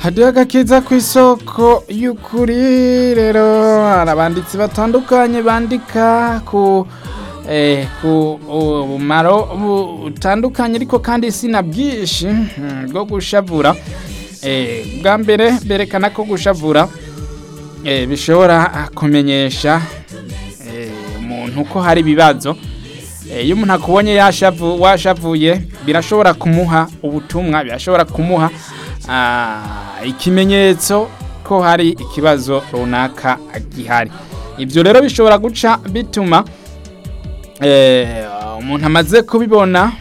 hadiyo agakiza ku isoko y'ukuri rero hari abanditsi batandukanye bandika ku eh, ku bumaro butandukanye ariko kandi sina bwinshi mm, bwo gushavura eh, bwa mbere berekana ko gushavura eh, bishobora kumenyesha eh, umuntu ko hari ibibazo Eh, iyo umuntu akubonye yashavu washavuye birashobora kumuha ubutumwa birashobora kumuha ah, ikimenyetso ko hari ikibazo runaka gihari ibyo rero bishobora guca bituma eh, umuntu amaze kubibona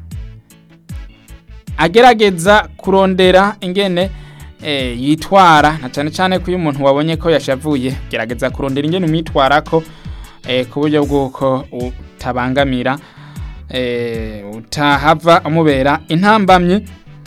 agerageza kurondera ingene eh, yitwara na cyane cyane ko iyo umuntu wabonye ko yashavuye gerageza kurondera ingene umwitwara ko eh, ku buryo bw'uko utabangamira eh, utahava umubera intambamyi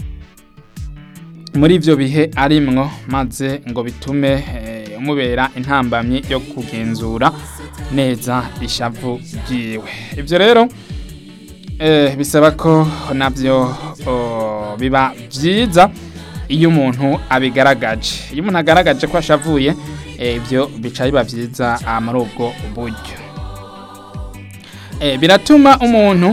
muri ivyo bihe arimwo maze ngo bitume eh, umubera intambamyi yo kugenzura neza ishavu ryiwe ivyo rero eh, bisaba ko navyo oh, biba vyiza iyo umuntu abigaragaje iyo umuntu agaragaje ko ashavuye eh, ivyo bica biba vyiza ah, muri ubwo buryo eh, biratuma umuntu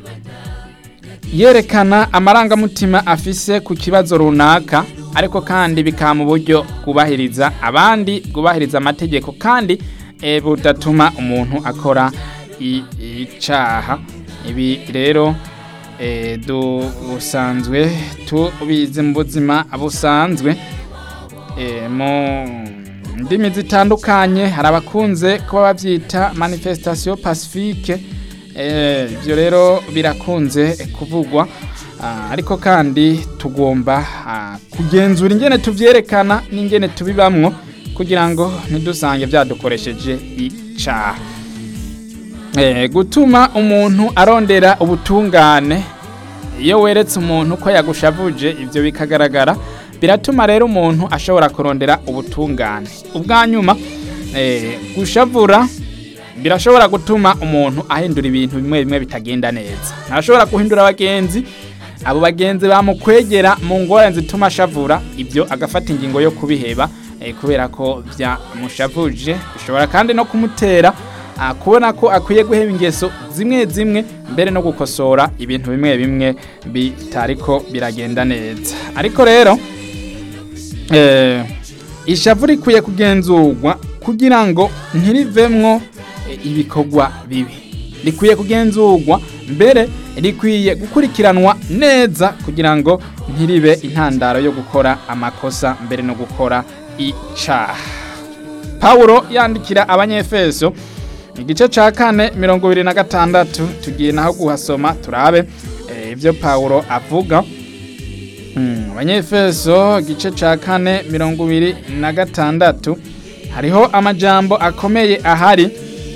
yerekana amarangamutima afise ku kibazo runaka ariko kandi bikaba mu buryo bwubahiriza abandi bwubahiriza amategeko kandi eh, budatuma umuntu akora i- icaha ibi rero eh, dusanzwe tubizi mu buzima busanzwe eh, mu ndimi zitandukanye hari abakunze kuba bavyita manifestation pacifique eh, ivyo rero birakunze kuvugwa ah, ariko kandi tugomba ah, kugenzura ingene tuvyerekana n'ingene tubibamwo kugira ngo ntidusange vyadukoresheje icaha eh, gutuma umuntu arondera ubutungane iyo weretse umuntu ko yagushavuje ivyo bikagaragara biratuma rero umuntu ashobora kurondera ubutungane ubwa nyuma eh, gushavura birashobora gutuma umuntu ahindura ibintu bimwe bimwe bitagenda neza ntashobora guhindura abagenzi abo bagenzi bamukwegera mu ngorane zituma ashavura ibyo agafata ingingo yo kubiheba eh, kubera ko byamushavuje bishobora kandi no kumutera ah, kubona ko akwiye guheba ingeso zimwe zimwe mbere no gukosora ibintu bimwe bimwe bitariko biragenda neza ariko rero eh, ishavu rikwiye kugenzurwa kugira ngo ntirivemwo eh, ibikorwa bibi rikwiye kugenzurwa mbere rikwiye gukurikiranwa neza kugira ngo ntiribe intandaro yo gukora amakosa mbere no gukora icaha pawulo yandikira abanyefeso igice ca kane mirongo ibiri na gatandatu tugiye naho guhasoma turabe eh, ivyo pawulo avuga Mm, abanyefeso igice ca kane mirongo ibiri na gatandatu hariho amajambo akomeye ahari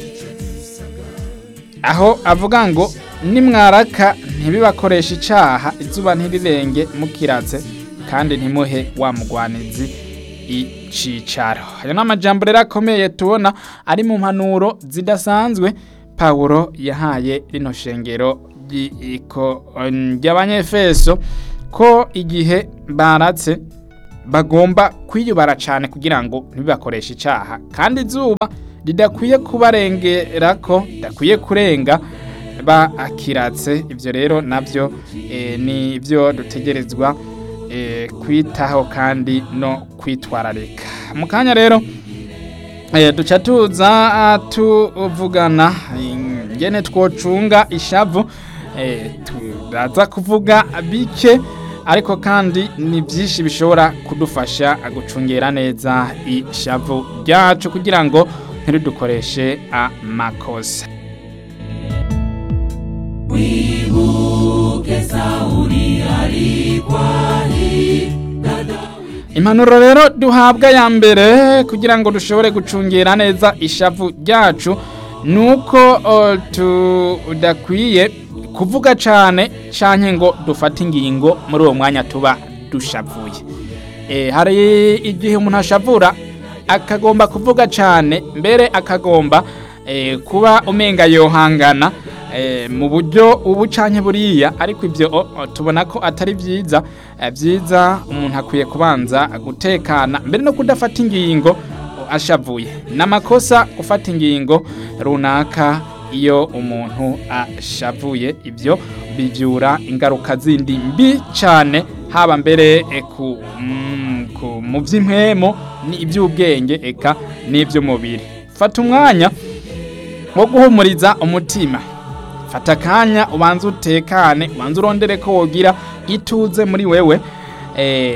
aho avuga ngo nimwaraka ntibibakoresha icaha izuba ntirirenge mukiratse kandi ntimuhe wa mugwanizi icicaro ayo ni amajambo rero akomeye tubona ari mu mpanuro zidasanzwe pawulo yahaye rino shengero ry'iko- ry'abanyefeso ko igihe baratse bagomba kwiyubara cyane kugira ngo ntibibakoreshe icaha kandi izuba ridakwiye kubarengera ko ridakwiye kurenga bakiratse ibyo rero nabyo eh, ni byo dutegerezwa eh, kwitaho kandi no kwitwararika mu kanya rero eh, duca tuza ah, tuvugana ingene twocunga ishavu eh, turaza kuvuga bike ariko kandi ni byinshi bishobora kudufasha gucungera neza ishavu ryacu kugira ngo ntiridukoreshe amakosa impanuro rero duhabwa ya mbere kugira ngo dushobore gucungera neza ishavu ryacu ni uko o, tudakwiye kuvuga cyane cyane ngo dufate ingingo muri uwo mwanya tuba dushavuye e, hari igihe umuntu ashavura akagomba kuvuga cyane mbere akagomba e, kuba umenga yohangana eh, mu buryo ubu canke buriya ariko ivyo o- o, tubona ko atari vyiza eh, vyiza umuntu akwiye kubanza gutekana mbere no kudafata ingingo ashavuye n'amakosa gufata ingingo runaka iyo umuntu ashavuye ibyo bivyura ingaruka zindi mbi cyane haba mbere e, ku, mm, ku mu by'impwemo ni iby'ubwenge eka n'iby'umubiri fata umwanya wo guhumuriza umutima fata akanya ubanze utekane ubanze urondere ko wogira ituze muri wewe eh,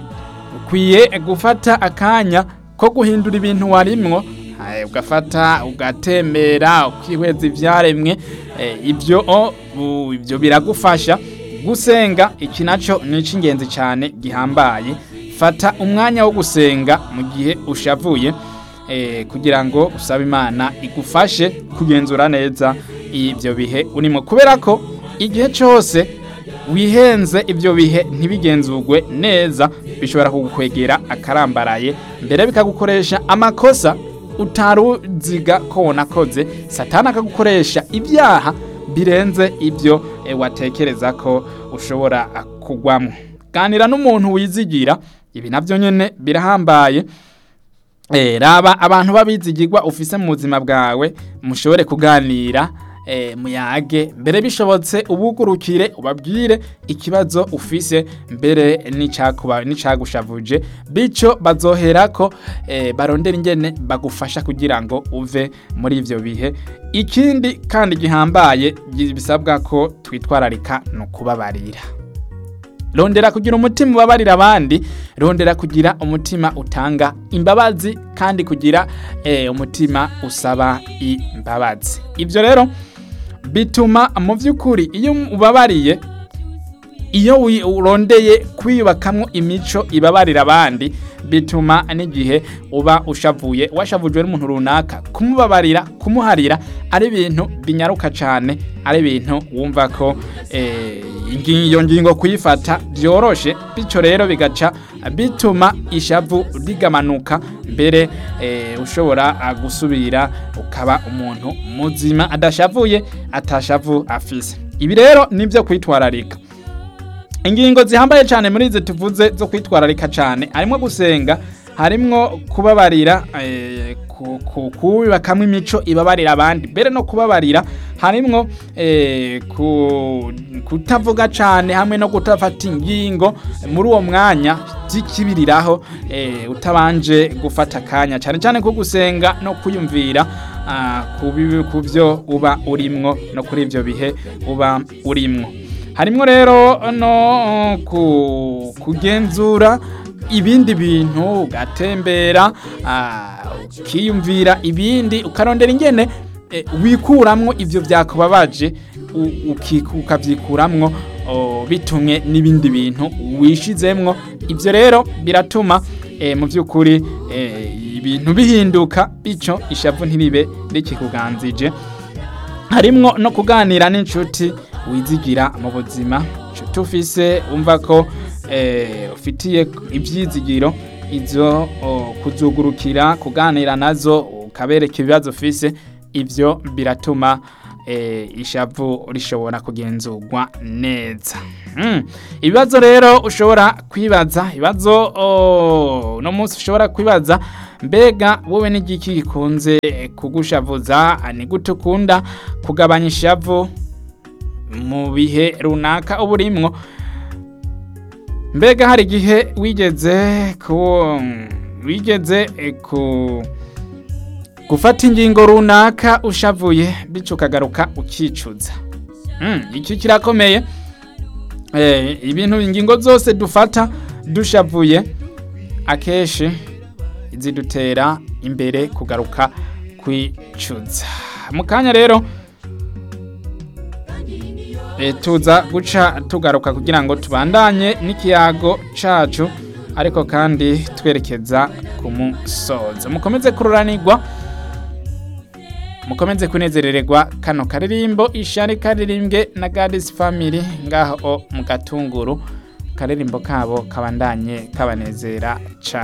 ukwiye gufata akanya ko guhindura ibintu warimwo eh, ugafata ugatembera ukihweza ivyaremwe eh, ibyo o, u- ibyo biragufasha gusenga iki naco ni icy'ingenzi cyane gihambaye fata umwanya wo gusenga mu gihe ushavuye eh, kugira ngo usabe imana igufashe kugenzura neza ibyo bihe urimo kubera ko igihe cyose wihenze ibyo bihe ntibigenzurwe neza bishobora kugukwegera akarambaraye mbere bikagukoresha amakosa utaruziga ko wanakoze satani akagukoresha ibyaha birenze ibyo eh, watekereza ko ushobora ah, kugwamo ganira n'umuntu wizigira ibi navyo nyene birahambaye Eh, raba abantu babizigirwa ufise mu buzima bwawe mushobore kuganira eh, muyage mbere bishobotse ubugurukire ubabwire ikibazo ufise mbere n'icakuba n'icagushavuje bico bazoherako eh, barondera ingene bagufasha kugira ngo uve muri ivyo bihe ikindi kandi gihambaye gi- bisabwa ko twitwararika no kubabarira rondera kugira umutima ubabarira abandi rondera kugira umutima utanga imbabazi kandi kugira eh, umutima usaba imbabazi ibyo rero bituma mu by'ukuri iyo ubabariye iyo wi- urondeye kwiyubakamwo imico ibabarira abandi bituma n'igihe uba ushavuye washavujwe n'umuntu runaka kumubabarira kumuharira ari ibintu binyaruka cyane ari ibintu wumva ko eh, ingi- iyo ngingo kuyifata byoroshe bityo rero bigaca bituma ishavu rigamanuka mbere eh, ushobora ah, gusubira ukaba umuntu muzima adashavuye atashavu afise ibi rero nibyo kwitwararika ingingo zihambaye cyane muri izi tuvuze zo kwitwararika cyane harimo gusenga harimwo kubabarira eh, ku- ku- kubakamo imico ibabarira abandi mbere no kubabarira harimwo eh, ku- kutavuga cyane hamwe no kutafata ingingo muri uwo mwanya zikibiriraho eh, utabanje gufata akanya cyane cyane ko gusenga no kwiyumvira ah, ku bibi- ku byo uba urimwo no kuri ibyo bihe uba urimwo harimwo rero no ku- kugenzura ibindi bintu ugatembera ah, ukiyumvira ibindi ukarondera ingene eh, wikuramwo ivyo vyakubabaje u- uki- ukavyikuramwo oh, bitumwe n'ibindi bintu wishizemwo ivyo rero biratuma eh, mu by'ukuri eh, ibintu bihinduka bico ishavu ntiribe rikikuganzije harimwo no kuganira n'inshuti wizigira mu buzima inshuti ufise umva ko eh, ufitiye ibyizigiro izo oh, kuzugurukira kuganira nazo ukabereka ibibazo ufise ibyo biratuma eh, ishavu rishobora kugenzurwa neza mm. ibibazo rero ushobora kwibaza ibibazo oh, no munsi ushobora kwibaza mbega wowe n'igiki gikunze kugushavuza ni gute ukunda kugabanya ishavu mu bihe runaka uba urimwo mbega hari igihe wigeze ku wigeze eh, ku gufata ingingo runaka ushavuye bityo ukagaruka ukicuza Mm, iki kirakomeye Eh, ibintu ingingo zose dufata dushavuye akenshi zidutera imbere kugaruka kwicuza mu kanya rero e, tuza guca tugaruka kugira ngo tubandanye n'ikiyago cacu ariko kandi twerekeza ku musozo mukomeze kururanirwa mukomeze kunezerererwa kano karirimbo ishari karirimbwe na Gadis Family ngaho mu gatunguru karirimbo kabo kabandanye kabanezera cyane